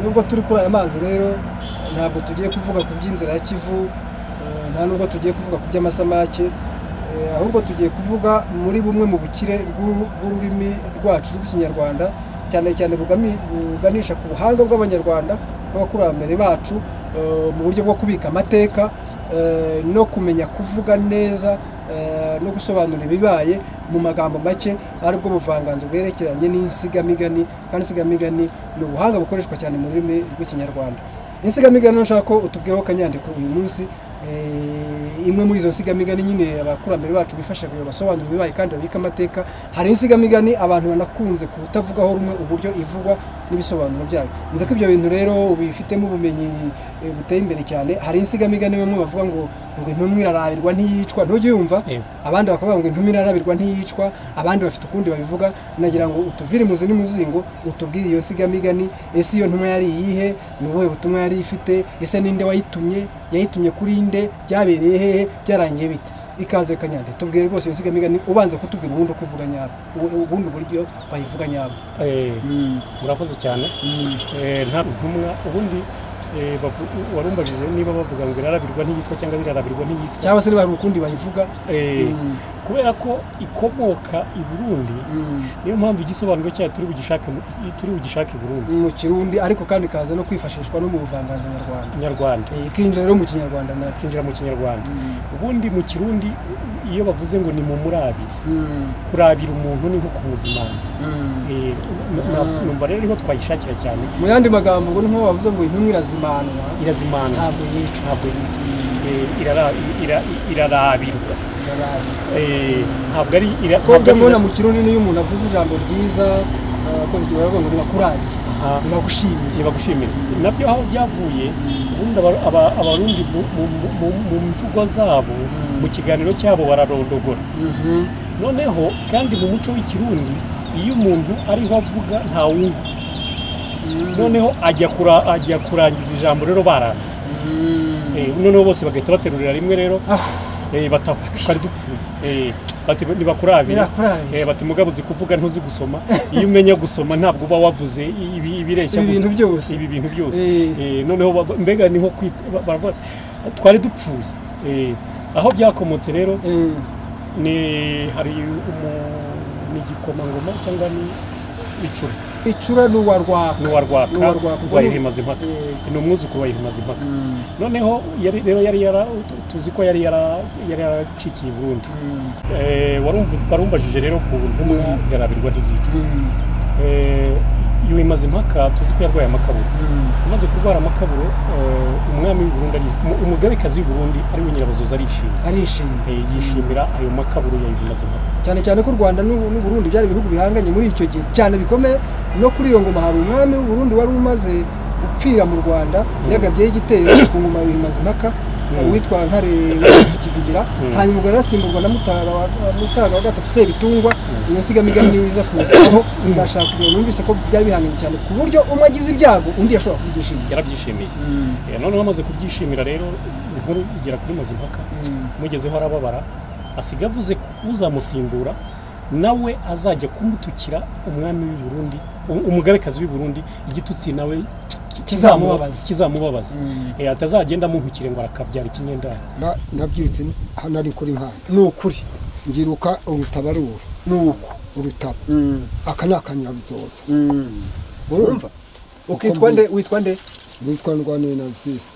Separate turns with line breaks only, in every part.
nubwo turi kuri aya mazi rero ntabwo tugiye kuvuga ku by'inzira ya kivu eh, nta nubwo tugiye kuvuga ku by'amasamake eh, ahubwo tugiye kuvuga muri bumwe mu bukire bw'uru- bw'ururimi rwacu rw'ikinyarwanda cyane cyane bugami- buganisha ku buhanga bw'abanyarwanda bw'abakurambere bacu eh, mu buryo bwo kubika amateka eh, no kumenya kuvuga neza eh, no gusobanura ibibaye mu magambo make aribwo buvanganzo bwerekeranye n'insigamigani kandi insigamigani ni ubuhanga bukoreshwa cyane mu rurimi rw'ikinyarwanda insigamigani nshaka ko utubwiraho kanyandiko uyu munsi eh, imwe muri izo nsigamigani nyine abakurambere bacu bifashisha basobanura ibibaye kandi babika amateka hari insigamigani abantu banakunze kutavugaho rumwe uburyo ivugwa n'ibisobanuro byayo nzi ko ibyo bintu rero ubifitemo ubumenyi eh, buteye imbere cyane hari insigamigani bamwe bavuga ngo ngo intumwa irarabirwa ntiyicwa ntujye uyumva
Yego.
abandi bakavuga ngo intumira irarabirwa ntiyicwa abandi bafite ukundi babivuga nagira ngo utuvire imuzi n'umuzingo utubwire iyo sigamigani ese iyo ntumwa yari iyihe ni ubuhe butumwa yari ifite ese ninde wayitumye yayitumye kuri nde byabereye hehe byarangiye bite ikaze kanyande tubwire rwose iyo sigamigani ubanza kutubwira ubundi uko ivuga nyabo u- ubundi uburyo bayivuga nyabo
Eh, murakoze cyane Eh, nta ntumwa ubundi eh, bavu- warumbajije niba bavuga ngo irarabirwa ntiyicwa cyangwa irarabirwa ntiyicwa
cyangwa se niba hari ukundi bayivuga
Eh,
Mm.
kubera ko ikomoka i burundi niyo mpamvu igisobanuro cyayo turi bugishake mu- turi bugishake i burundi
mu kirundi ariko kandi ikaza no kwifashishwa no mu buvanganzo nyarwanda
nyarwanda
Eh, ikinjira rero mu kinyarwanda na
kinjira mu kinyarwanda ubundi mu kirundi iyo bavuze ngo ni mu murabiri kurabira umuntu ni nko kumuzimana Eh, n- n- numva rero niho twayishakira cyane
mu yandi magambo ngo niho bavuze ngo intumwa irazimanwa
irazimana
ntabwo yicwa
ntabwo yitwa Eh, irara- ira- irarabirwa
irarabirwa
Eh, ntabwo ari ira-
ko
ntabwo
njya
ari-
mbona mu kirundi n'iyo umuntu avuze ijambo ryiza eh, akoze ikigo baravuga ngo ntibakurangiye
Aha.
ntibagushimiye
ntibagushimira nabyo aho byavuye ubundi aba- aba- abarundi mu- mu- mu- mu- mu mvugo zabo mu kiganiro cyabo bararondogora noneho kandi mu muco w'ikirundi iyo umuntu ariho avuga ntawumva noneho ajya kura- ajya kurangiza ijambo rero baranda Eh, noneho bose bagahita baterurira rimwe rero
Ah.
Eh, bata kari dupfuye Eh, bati ntibakurabira
Ntibakurabira.
Eh, bati mugabo uzi kuvuga ntuzi gusoma iyo umenya gusoma ntabwo uba wavuze ibi- ibireshya
ibi bintu byose
ibi bintu byose
Eh.
Eh, noneho baba- mbega niho kwita- ba- baravuga bati, twari dupfuye Eh, aho byakomotse rero
Eh,
ni hari umu- ni igikomangoma cyangwa ni icura
icura ni uwa
ni
rwaka
uwa rwaka
Ni uwa Rwaka.
rwa Yuhimazimpaka
Eh.
ni umwuzukuru wa Yuhimazimpaka noneho yari rero yari yara tuzi ko yari yara- yari yaracikiye i burundi Eh, warumvu- warumbajije rero ku ntumwa yarabirwa ntiyicwa Eh, Yuhimazimpaka tuzi ko yarwaye amakaburu amaze kurwara amakaburo eh, umwami w'i Burundi ari- umu- umugabekazi w'i Burundi ari we nyirabazoza arishima
arishimye
Eh, yishimira ayo makaburo ya Yuhimazimpaka
cyane cyane ko u rwanda n'u n'u burundi byari ibihugu bihanganye muri icyo gihe cyane bikomeye no kuri iyo ngoma hari umwami w'u burundi wari umaze gupfira mu rwanda yagabyeho igitero ku ngoma bimaze impaka uwitwa ntare witwa kivubira hanyuma ubwo yarasimburwa na mutara wa Mutaga wa gatatu sebitungwa iyo nsigamigani niyo iza kuzaho ndashaka kugira ngo numvise ko byari bihanganye cyane ku buryo umwe agize ibyago undi yashobora kubyishimira
yarabyishimiye Eh, noneho amaze kubyishimira rero inkuru igera kuri Mazimpaka mugezeho arababara asiga avuze ko uzamusimbura nawe azajya kumutukira umwami w'i Burundi um- umugabekazi w'i Burundi igitutsi nawe ki-
Kizamubabaza.
kizamubabaza Eh, atazagenda amuhukire ngo arakabyara ikinyendari
Na- nabyirutse hano ari kuri nkanda
ni ukuri
ngiruka urutabarura
ni uko
urutaba
Mm,
aka ni akanyabitoto
mm.
urumva
ukitwa nde witwa nde
nitwa ndwanena sisi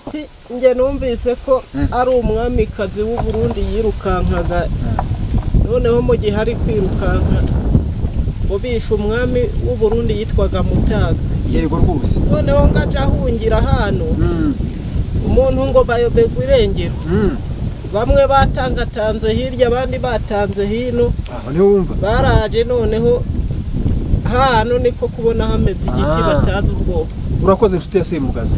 njye numvise ko ari umwamikazi w'u Burundi yirukankaga noneho mu gihe ari kwirukanka ubisha umwami w'u Burundi yitwaga mutaga
yego rwose
noneho ngo aje ahungira hano umuntu ngo bayobegwe irengero bamwe batangatanze hirya abandi batanze hino
aho niho wumva
baraje noneho hano niko kubona hameze igiti
Ah.
batazi ubwoko
urakoze inshuti ya semugazi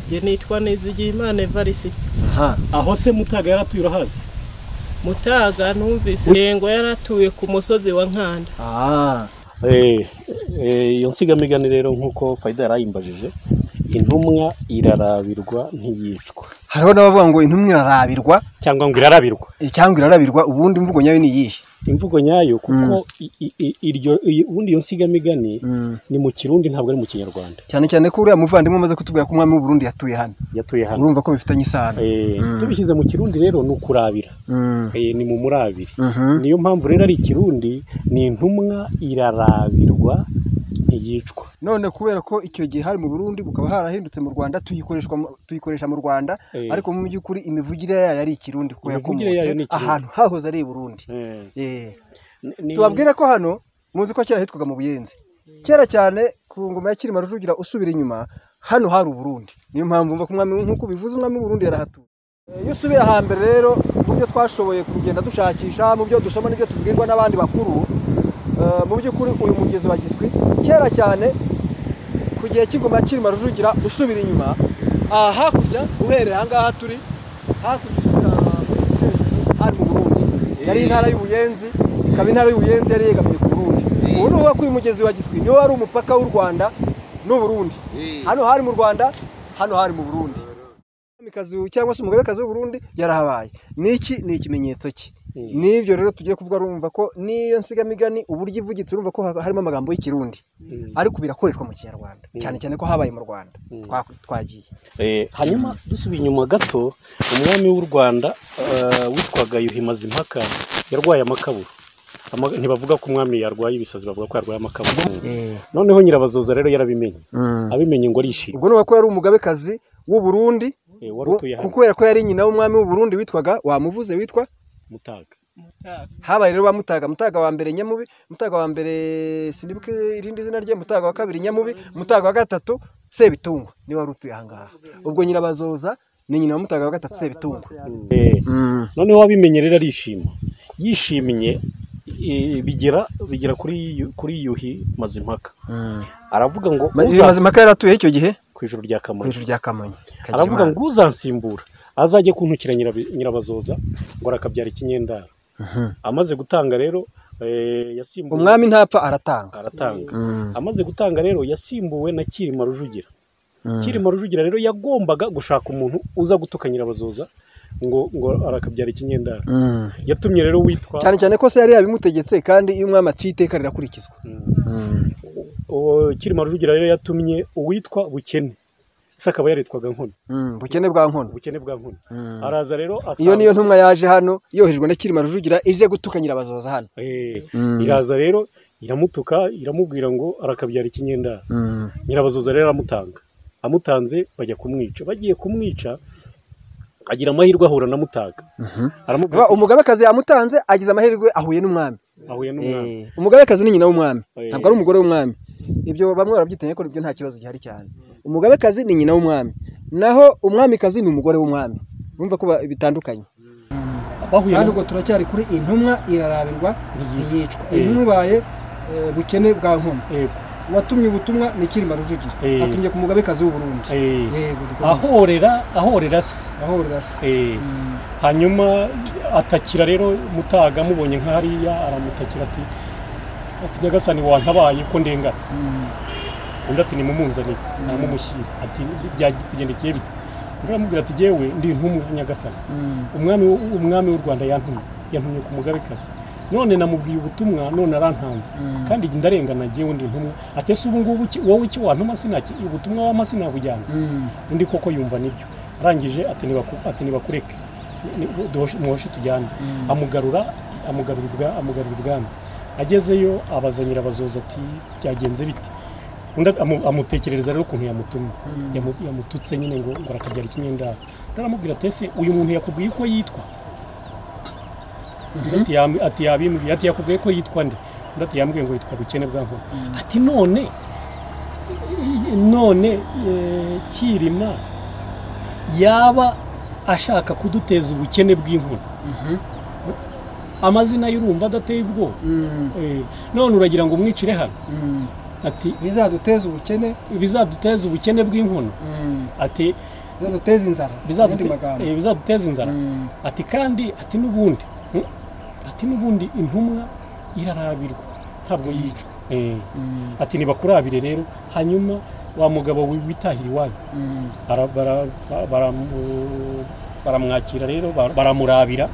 njye nitwa Nizigiyimana Evariste
aha
aho se mutaga yaratuye urahazi
mutaga numvise yego yaratuye ku musozi wa nkanda
Ah,
Eh, eh, iyo nsigamigani rero nk'uko fayida yari ayimbajije
intumwa irarabirwa ntiyicwa
hariho n'abavuga ngo intumwa irarabirwa
cyangwa ngo irarabirwa
eh, cyangwa irarabirwa ubundi imvugo nyayo ni iyihe
imvugo nyayo kuko i- i- i- iryo iyi- ubundi iyo nsigamigani ni mu kirundi ntabwo ari mu kinyarwanda
cyane cyane ko uriya muvandimwe umaze kutubwira ko umwami w'u Burundi yatuye hano
yatuye hano
urumva ko bifitanye isano
Eh, tubishyize mu kirundi rero ni ukurabira
Mm.
Eh, ni mu murabire
Mhm.
niyo mpamvu rero ari ikirundi ni intumwa irarabirwa ntiyicwa
none kubera ko icyo gihe hari mu Burundi bukaba harahindutse mu Rwanda tuyikoreshwa mu- tuyikoresha mu Rwanda
Eh.
ariko mu by'ukuri imivugire yayo ari ikirundi kuko
Imivugire
yakomotse
yayo ni Ikirundi.
ahantu hahoze ari i Burundi
Eh,
Eh.
ni-
tubabwira ko hano muzi ko kera hitwaga mu buyenzi kera cyane ku ngoma ya Cyilima Rujugira usubira inyuma hano hari uburundi niyo mpamvu mva kumwami nk'uko ubivuze umwami w'uburundi yarahatuye Eh, iyo usubiye hambere rero mu byo twashoboye kugenda dushakisha mu byo dusoma n'ibyo tubwirwa n'abandi bakuru eh, mu by'ukuri uyu mugezi wa giswi kera cyane ku gihe cy'ingoma ya Cyilima Rujugira usubira inyuma aha hakurya uhereye aha ngaha turi hakurya usubira mu cyerekezo, hari mu burundi yari intara y'ubuyenzi ikaba intara y'ubuyenzi yari yegamiye ku burundi ubu ni ukuvuga ko uyu mugezi wa giswi niwo wari umupaka w'u rwanda n'u burundi hano hari mu rwanda hano hari mu burundi Umwamikazi cyangwa se umugabekazi w'u Burundi yarahabaye niki ni ikimenyetso cye n'ibyo rero tugiye kuvuga urumva ko n'iyo nsigamigani uburyo ivugitse urumva ko ha- harimo amagambo y'ikirundi ariko birakoreshwa mu kinyarwanda cyane cyane ko habaye mu rwanda Twa- twagiye
Eh, hanyuma dusubiye inyuma gato umwami w'u rwanda eh, witwaga yuhi mazimpaka yarwaye amakaburo Ama- ntibavuga ko umwami yarwaye ibisazi bavuga ko yarwaye amakaburo noneho nyirabazoza rero yarabimenye abimenye ngo arishima
ubwo ni uko yari umugabekazi w'u Burundi
Eh, wari
wo-
utuye hano
kubera ko yari nyina w'umwami w'u Burundi witwaga wamuvuze witwa
mutaga
habaye rero ba mutaga mutaga wa mbere nyamubi mutaga wa mbere sinibuke irindi zina rye mutaga wa kabiri nyamubi mutaga wa gatatu sebitungwa niwe wari utuye ahangaha ubwo nyirabazoza ni nyina wa mutaga wa gatatu sebitungwa
Eh, noneho wabimenye rero arishima yishimye eh, bigera bigera kuri yu- kuri yuhi mazimpaka aravuga ngo uzaza-
mazimaka yari atuye icyo gihe
ku ijuru rya
ku
kamonyi
ijuru rya kamonyi
aravuga ngo uzansimbura azajye kuntukira nyirabi- nyirabazoza ngo arakabyara ikinyendaro amaze gutanga rero eh, yasimbuwe
umwami ntapfa aratanga
aratanga amaze gutanga rero yasimbuwe na Kirima Rujugira Kirima Rujugira rero yagombaga gushaka umuntu uza gutuka nyirabazoza ngo ngo arakabyara ikinyendaro yatumye rero witwa
cyane cyane ko se yari yabimutegetse kandi iyo umwami aciye iteka rirakurikizwa
uwo Kirima Rujugira rero yatumye uwitwa Bukene se akaba yaritwaga Nkono
bukene bwa nkono
Bukene bwa Nkono araza rero
iyo
asanga-
niyo ntumwa yaje hano yohejwe na Kirima Rujugira ije gutuka nyirabazoza hano
Eh, iraza rero iramutuka iramubwira ngo arakabyara ikinyendaro nyirabazoza rero aramutanga amutanze bajya kumwica bagiye kumwica agira amahirwe ahura na mutaga aramubwira
Ba- umugabekazi yamutanze agize amahirwe ahuye n'umwami
ati, ahuye n'umwami
Eh, umugabekazi ni nyina w'umwami
Eh.
ntabwo ari umugore w'umwami ibyo bamwe barabyitanya ko ibyo nta kibazo gihari cyane umugabekazi ni nyina w'umwami naho umwamikazi ni umugore w'umwami urumva ko ba- bitandukanye
bahuye
kandi
n'u-
ubwo turacyari kuri intumwa irarabirwa ntiyicwa
Eh.
intumwa ibaye eh, bukene bwa nkono
yego,
uwatumye ubutumwa ni Kirima Rujugira
Eh.
atumye ku mugabekazi w'u Burundi
eh,
yego dukomeze
ahorera ahorera se
ahorera se
Eh, hanyuma atakira rero mutaga amubonye nk'ahariya aramutakira ati ati nyagasani wantabaye ko ndengana undi ati nimumunzanire namumushyire ati byagendekeye bite undi aramubwira ati yewe ndi intumwa ya nyagasani umwami w'u- umwami w'u rwanda yantumye yantumye ku mugabekazi none namubwiye ubutumwa none arantanze kandi njye ndarengana njyewe ndi intumwa ati ese ubu ngubu iki- wowe icyo wantuma sinaki ubutumwa wampa sinabujyana undi koko yumva nibyo arangije ati nibaku- ati nibakureke ni- dosh- muhoshe tujyane amugarura amugarura ibwa- amugarura ibwami agezeyo abaza nyirabazoza ati byagenze bite undi amu- amutekerereza rero ukuntu yamutumye Yamu- yamututse nyine ngo ngo arakabyara ikinyendaro undi aramubwira ati ese uyu muntu yakubwiye uko yitwa Undi ati "Yam- ati yabimbwiye ati yakubwiye ko yitwa nde undi ati yambwiye ngo yitwa bukene bwa nkono ati none none eh, kirima yaba ashaka kuduteza ubukene bw'inkoni amazina y'urumva adateye ubwoba Eh, none uragira ngo umwicire hano ati
bizaduteze ubukene
bizaduteza ubukene bw'inkono ati
bizaduteze inzara
bizadute-
Mu yandi magambo.
eh, bizaduteza inzara ati kandi ati n'ubundi mm, ati n'ubundi intumwa irarabirwa ntabwo yicwa Eh, ati nibakurabire rero hanyuma wa mugabo wi- witahira iwanyu Bara- bara- baramu- baramwakira rero bara- baramurabira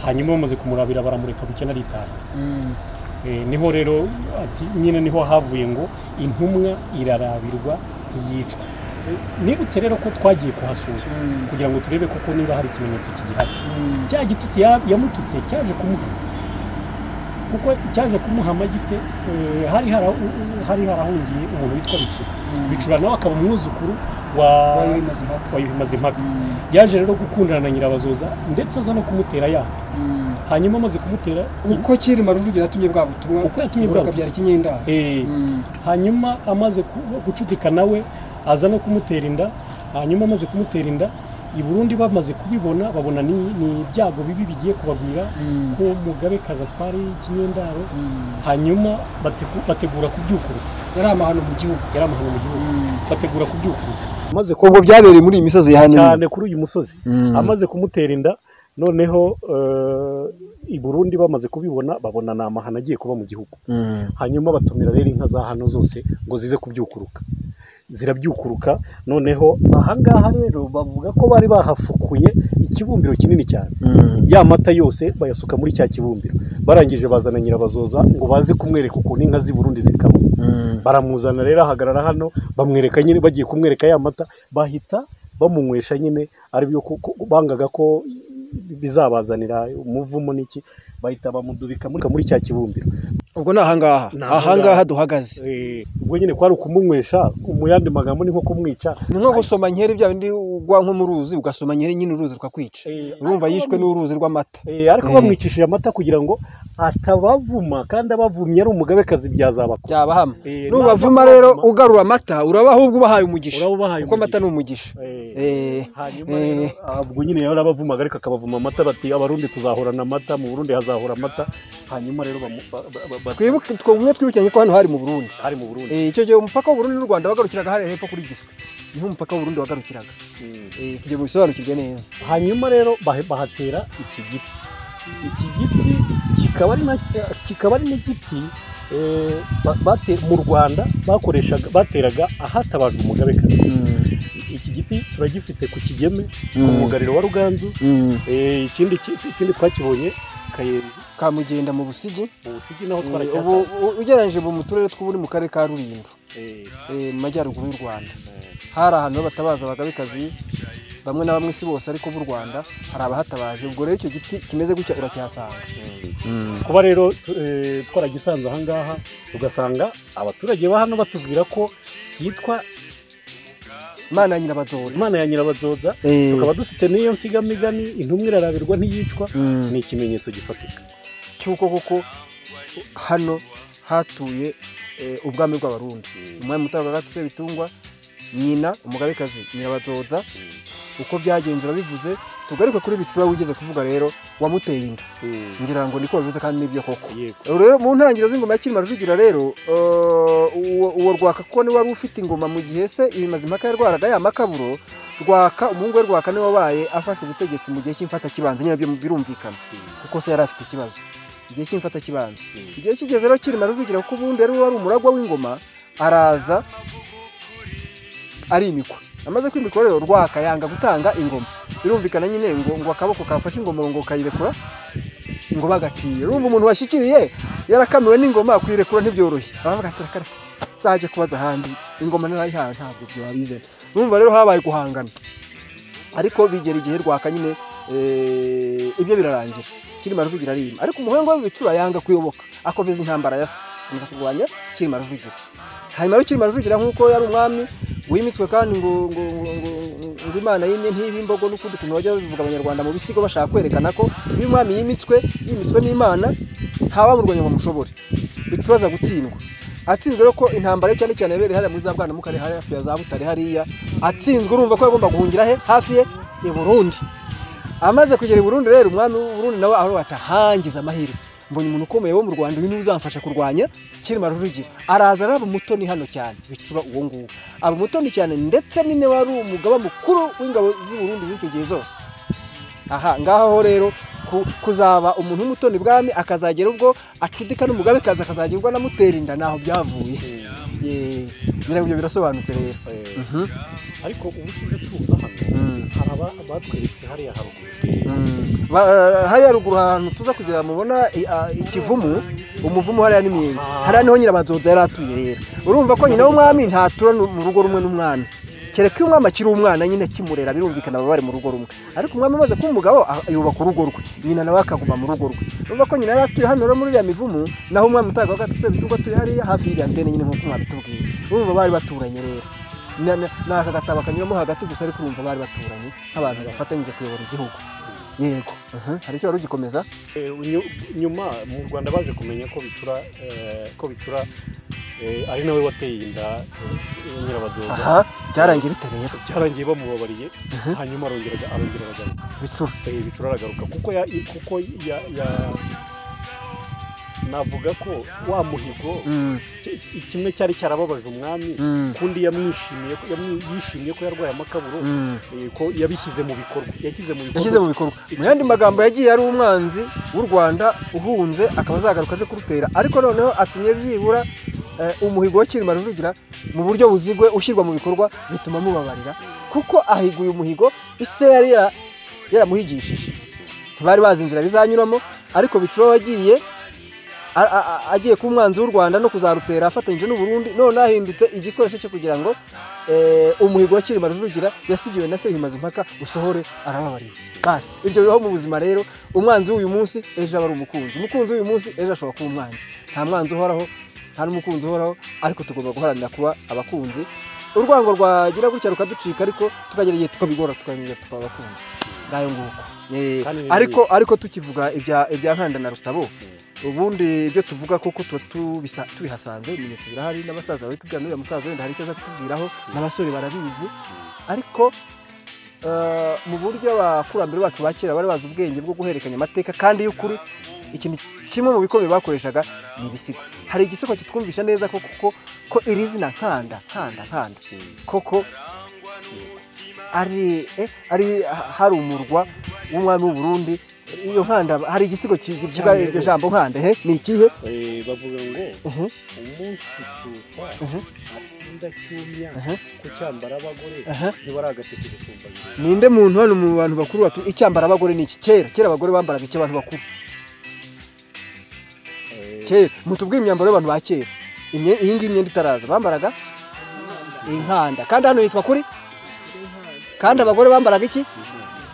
hanyuma bamaze kumurabira baramureka bukene aritaha Eh, niho rero ati nyine niho havuye ngo intumwa irarabirwa ntiyicwa Eh, nibutse rero ko twagiye kuhasura kugira ngo turebe koko niba hari ikimenyetso kigihari cya gitutsi ya- yamututse cyaje kumuhama kuko cyaje kumuhama gite eh, hari hara- hari harahungiye umuntu witwa bicura bicura nawe akaba umwuzukuru wa
Wayo Mazimpaka.
wa impaka yaje rero gukundana na nyirabazoza ndetse aza no kumutera yanga hanyuma amaze kumutera
uko cyirima rujugiro yatumye bwa butumwa
Uko yatumye bwa
buraka
butumwa.
byari kinyendara
Eh, hanyuma amaze ku- gucudika nawe aza no kumutera inda hanyuma amaze kumutera inda i burundi bamaze kubibona babona ni ni ibyago bibi bigiye kubagwira ko mugabekazi atwara ikinyendaro hanyuma bategura, bategura kubyukurutsa
yari amahano mu gihugu
yari amahano mu gihugu bategura kubyukurutsa
maze kongo byabereye muri iyi misozi ya
cyane kuri uyu musozi
Mm.
amaze kumutera inda noneho eh, i burundi bamaze kubibona babona ni amahano agiye kuba mu gihugu hanyuma batumira rero inka za hano zose ngo zize kubyukuruka zirabyukuruka noneho ahangaha rero bavuga ko bari bahafukuye ikibumbiro kinini cyane ya mata yose bayasuka muri cya kibumbiro barangije bazana nyirabazoza ngo baze kumwereka ukuntu inka z'i Burundi zikama baramuzana rero ahagarara hano bamwereka nyine bagiye kumwereka ya mata bahita bamunywesha nyine ari byo ku- ku- bangaga ko bizabazanira umuvumo n'iki bahita bamudubika muri muri cya kibumbiro
ubwo ni ahangaha
Ni ahangaha. Ahangaha
duhagaze
Eh, ubwo nyine kwari ukumunywesha mu yandi magambo ni nko kumwica
ni nko gusoma nkeri bya bindi ugwa nko mu ruzi ugasoma nkeri nyine uruzi rukakwica
Eh,
urumva yishwe n'uruzi rw'amata
Eh, ariko
Eh.
bamwicishije amata kugira ngo atabavuma kandi abavumye ari umugabekazi byazabakora
byabahama
Eh,
nubavuma
nabyo
rero
kwavuma.
ugarura amata uraba ahubwo ubahaye umugisha
Uraba ubahaye
kuko amata
umugisha.
ni umugisha
Eh,
Eh,
hanyuma
eh,
rero ah, ubwo nyine yarabavumaga ariko akabavuma amata bati abarundi tuzahorana amata mu burundi hazahora amata hanyuma rero bamu- ba- ba- ba- ba-
twibuke twe umwe twibukiranye ko hano hari mu burundi
hari mu burundi
Eh, icyo gihe umupaka w'u Burundi n'u Rwanda wagarukiraga hariya hepfo kuri Giswe niho umupaka w'u Burundi wagarukiraga
Mm.
Eh, kugira ngo bisobanukirwe neza
hanyuma rero bahe- bahatera iki giti iki giti kikaba ari nacyo- kikaba ari n'igiti eh, ba- bate- mu rwanda bakoreshaga bateraga ahatabajwe umugabekazi iki giti turagifite ku kigeme ku mugariro wa ruganzu Eh, ikindi ki- ikindi twakibonye kayenzi
kamugenda mu busigi
mu busigi naho
Eh,
twarakyasanze
ubu- ubu- ugereranyije ubu mu turere tw'uburi mu karere ka rulindo
Eh,
eh, mu majyaruguru y'u rwanda
eh,
hari ahantu ho batabaza abagabekazi bamwe na bamwe si bose ariko b'u rwanda hari abahatabaje ubwo rero icyo giti kimeze gutya uracyahasanga
eh. kuba rero tu- eh, twaragisanze ahangaha tugasanga abaturage ba hano batubwira ko cyitwa
imana ya nyirabazoza
imana ya nyirabazoza
Eh,
tukaba dufite n'iyo nsigamigani intumwa irarabirwa ntiyicwa
mm,
ni ikimenyetso gifatika
cy'uko koko hano hatuye eh, ubwami bw'abarundi umwami mutabagatse bitungwa nyina umugabekazi nyirabazoza uko byagenze urabivuze tugaruke kuri bicura wigeze kuvuga rero wamuteye inda ngira ngo niko babivuze kandi nibyo koko
yego
rero mu ntangiriro z'ingoma ya Cyilima Rujugira rero eh, uwo uwo rwaka kuko niwe wari ufite ingoma mu gihe se ibimaze impaka yarwaraga ya makaburo rwaka umuhungu we rwaka niwe wabaye afashe ubutegetsi mu gihe cy'imfata kibanza nyine byo birumvikana kuko se yari afite ikibazo igihe cy'imfata kibanza igihe kigeze rero Cyilima Rujugira kuko ubundi yari wari umuragwa w'ingoma araza arimikwa amaze kwimikwa rero rwaka yanga gutanga ingoma birumvikana nyine ngo ngo akaboko kafashe ingoma ngo kayirekura ngo bagaciye urumva umuntu washyikiriye yarakamiwe n'ingoma kuyirekura ntibyoroshye baravuga ati reka reka nzajya kubaza ahandi ingoma narayihawe ntabwo ibyo babizana urumva rero habaye guhangana ariko bigera igihe rwaka nyine eh, ibyo birarangira kirima rujugira arima ariko umuhanga we bicura yanga kuyoboka akomeza intambara ya se akomeza kurwanya kirima rujugira hanyuma rero kirima rujugira nk'uko yari umwami wimitswe kandi ngo ngo ngo ngo- ngo imana yimye ntibe imbogo n'ukundi kuntu bajya babivuga abanyarwanda mu bisigo bashaka kwerekana ko iyo umwami yimitswe yimitswe n'imana ntabamurwanya ngo bamushobore bicuruza gutsindwa atsinzwe rero ko intambara ye cyane cyane yabereye hariya muri za bwana mukare hariya hafi ya za butare hariya atsinzwe urumva ko yagomba guhungira he hafi ye i burundi amaze kugera i burundi rero umwami w'u burundi nawe aho atahangiza amahirwe mbonye umuntu ukomeye wo mu rwanda uyu niwe uzamfasha kurwanya kirima rujugira araza araba mutoni hano cyane bicuba uwo nguwo aba mutoni cyane ndetse nyine wari umugaba mukuru w'ingabo z'i burundi z'icyo gihe zose aha ngaho rero ku- kuzaba umuntu w'umutoni bwami akazagera ubwo acudika n'umugabekazi akazagirwa na mutera inda ntaho byavuye Eh,
ngira ngo ibyo birasobanutse rero Mhm.
ariko ubushize tuza hano
Mm.
hari aba batweretse hariya haruguru
Mm. Ba- eh, hariya ruguru ahantu tuza kugira mubona i- a- ikivumu umuvumu hariya n'imiyenzi hariya niho nyirabazoza yari atuye rero urumva ko nyina w'umwami ntatura nu- mu rugo rumwe n'umwami kereka iyo umwami akiri umwana nyine akimurera birumvikana baba bari mu rugo rumwe ariko umwami amaze kuba umugabo a- yubaka urugo rwe nyina nawe akaguma mu rugo rwe urumva ko nyina yari atuye hano rero muri iriya mivumu naho umwami utagaga atutse bitubwo atuye hariya hafi y'iriya ndende nyine nk'uko mwabitubwiye urumva bari baturanye rero ni ni aka gatabo kanyuramo hagati gusa ariko urumva bari baturanye nk'abantu bafatanyije kuyobora igihugu yego aha, hari icyo wari ugikomeza
Eh, nyu- nyuma mu rwanda baje kumenya ko bicura eh, ko bicura eh, ari nawe wateye inda eh, nyirabazoza
aha byarangiye bite rero
byarangiye bamubabariye hanyuma arongera arongera aragaruka
bicura
Eh, bicura aragaruka kuko ya kuko ya, ya navuga ko wa muhigo
Mm,
ki- ki- kimwe cyari cyarababaje umwami
mm,
kundi yamwishimiye ko- yamwi- yishimiye ko yarwaye amakaburo
mm.
eh, ko yabishyize mu bikorwa yashyize mu bikorwa
yashyize mu bikorwa mu yandi magambo yagiye ari umwanzi w'u rwanda uhunze akaba azagaruka aje kurutera ariko noneho atumye byibura eh, umuhigo wo cyilima rujugira mu buryo buzigwe ushyirwa mu bikorwa bituma mubabarira kuko ahiguye umuhigo ise yari yara- yaramuhigishije ntibari bazi inzira bizanyuramo ariko bicuro wagiye a- a- a- agiye ku mwanzi w'u rwanda no kuzarutera afatanyije n'u burundi none ahindutse igikoresho cyo kugira ngo eh, umuhigo wa cyilima rujugira yasigiwe na sehimazimpaka usohore arababarira basi ibyo bibaho mu buzima rero umwanzi w'uyu munsi ejo aba ari umukunzi umukunzi w'uyu munsi ejo ashobora kuba umwanzi nta mwanzi uhoraho nta n'umukunzi uhoraho ariko tugomba guharanira kuba abakunzi urwango rwagira gutya rukaducika ariko tukagera igihe tukabigora tukabimenya tukaba abakunzi ngayo nguko Eh,
Kandi ni
ariko ariko tukivuga ibya ibya nkanda na rutabo ubundi ibyo tuvuga koko tuba tubisa- tubihasanze ibimenyetso birahari n'abasaza baritubwira n'uriya musaza wenda hari icyo aza kutubwiraho n'abasore barabizi ariko eh, mu buryo abakurambere bacu ba kera bari bazi ubwenge bwo guhererekanya amateka kandi y'ukuri ikintu kimwe mu bikomeye bakoreshaga ni ibisigo hari igisigo kitwumvisha neza ko kuko ko iri zina nkanda nkanda nkanda
Mm.
koko ari eh, ari hari umurwa w'umwami w'u Burundi iyo nkanda hari igisigo ki- kivuga
Cyane
iryo
rwose.
jambo nkanda he ni ikihe
Eh, bavuga ngo
Mhm.
umunsi cyusa
Mhm.
atsinda cyumya
Aha.
ku cyambara abagore
Aha.
ntibaragasheke gusumba nyina.
ninde muntu hano mu bantu bakuru batu icyambara abagore ni iki kera kera abagore bambaraga iki abantu bakuru
Eh,
kera mutubwire imyambaro y'abantu ba kera Imye- iyi ngiyi imyenda itaraza bambaraga inkanda kandi hano yitwa kuri kandi abagore bambaraga iki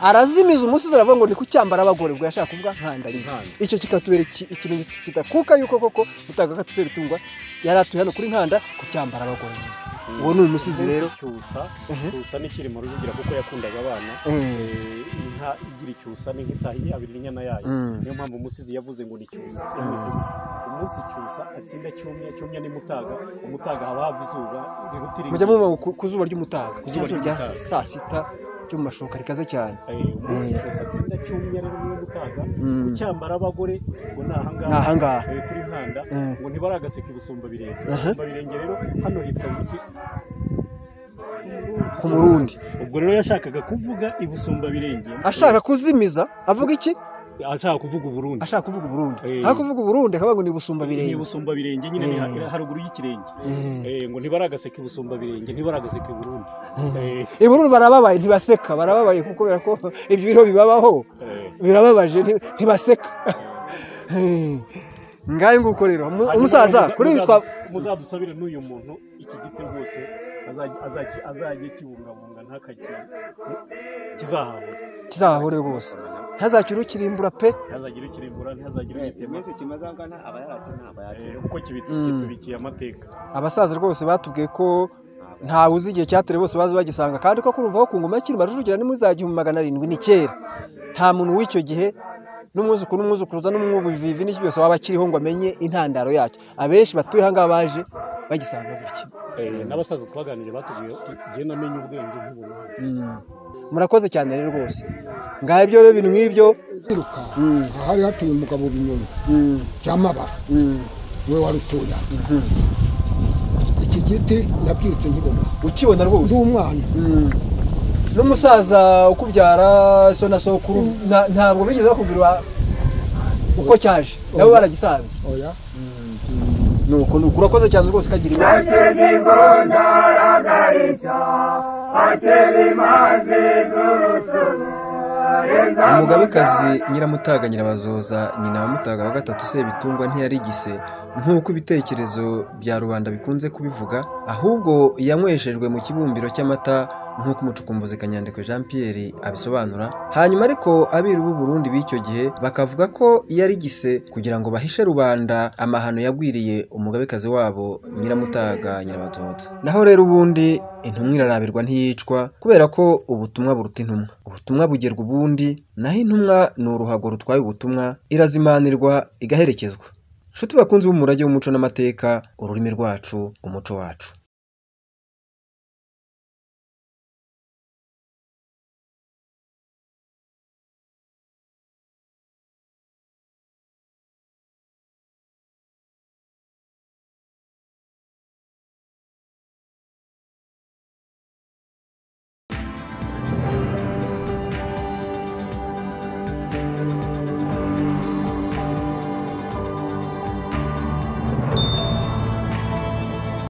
arazimiza umusizi aravuga ngo ni kucyambara abagore ubwo yashaka kuvuga nkanda nyine
Nkanda.
icyo kikatubera iki- ikimenyetso kidakuka yuko koko mutagakatuse bitungwa yari atuye hano kuri nkanda kucyambara abagore nyine uwo ni umusizi
Umunsi
rero.
cyusa
Ehe.
cyusa n'ikirimo rujugira kuko yakundaga abana
Eh.
Eh, inka igira icyusa ni nk'itaha yabira inyana yayo
Mm.
niyo mpamvu umusizi yavuze ngo ni cyusa yamwise gutya. umunsi cyusa atsinda cyumya cyumya ni mutaga umutaga haba hava izuba rihutira
mujya mubona ku ku zuba ry'umutaga ku
zuba
zuba rya
ry'umutaga.
saa sita ryo mu mashoka rikaze cyane
umunsi cyose atsinda cyumya rero niyo mutaga
Mm.
kucyambara abagore ngo ni ahangaha
Ni ahangaha.
Eh, kuri nkanda
Mm.
ngo ntibaragaseke gusumba birenge
Aha.
gusumba birenge rero hano hitwa iki
ku murundi
ubwo rero yashakaga kuvuga ibusumba birenge
ashaka kuzimiza avuga iki
ashaka kuvuga uburundi
ashaka kuvuga uburundi
Eh.
aho kuvuga uburundi akavuga ngo ni busumba
ni
birenge
busumba birenge nyine ni
Eh.
ha- haruguru y'ikirenge
Eh.
Eh, ngo ntibaragaseke busumba birenge ntibaragaseke burundi Eh,
ibururu barababaye ntibaseka barababaye kuko kubera ko ibyo biriho bibabaho
eh,
birababaje nti- ntibaseka Eh. ngayo nguko rero Umu-
hanyuma
umusaza
muza-
kuri ibi
muza-
twa
muzadusabire n'uyu muntu iki giti rwose azajye- azajye- azajye kibungabunga ntakagire kizahabura
kizahahore rwose ntazakire ukirimbura pe
ntihazagire ukirimbura ntihazagire ugitema
iminsi kimaze angana aba yarakinamba
Eh,
yakiriwe
kuko kibitse
Mm.
kitubikiye amateka
abasaza rwose batubwiye ko ntawe uzi igihe cyateye bose bazi bagisanga kandi ko kurumva ko ku ngoma y'ikirima rujugira ni muri za gihumbi magana arindwi ni kera nta muntu w'icyo gihe n'umwuzukuru n'umwuzukuruza n'umwubivivi n'icyo byose waba akiriho ngo amenye intandaro yacyo abenshi batuye aha ngaha baje bagisanga gutya
Eh, n'abasaza twaganiriye batubwiye jye namenye ubwenge nk'ubuntu
murakoze cyane rero rwose ngaho ibyo rero ibintu nk'ibyo
kwiruka hari hatuye umugabo binyoni cyamabara we warutuye iki giti nabyirutse nkibona
ukibona
ndi
rwose
umwana
n'umusaza ukubyara so na sokuru nta- ntabwo bigeze bakubwira uko cyaje nabo baragisanze
oya
nuko nuko urakoze cyane rwose kagira inama umugabekazi nyiramutaga nyirabazoza nyina wa mutaga wa gatatu sebitungwa ntiyarigise nk'uko ibitekerezo bya rubanda bikunze kubivuga ahubwo yanyweshejwe mu kibumbiro cy'amata nk'uko umucukumbuzi kanyandekwe jean pierre abisobanura hanyuma ariko abiru b'u burundi b'icyo gihe bakavuga ko yarigise kugira ngo bahishe rubanda amahano yagwiriye umugabekazi wabo nyiramutaga nyirabazoza naho rero ubundi intumwa irarabirwa ntiyicwa kubera ko ubutumwa buruta intumwa ubutumwa bugerwa ubundi naho intumwa ni uruhago rutwaye ubutumwa irazimanirwa igaherekezwa nshuti bakunze b'umurage w'umuco n'amateka ururimi rwacu umuco wacu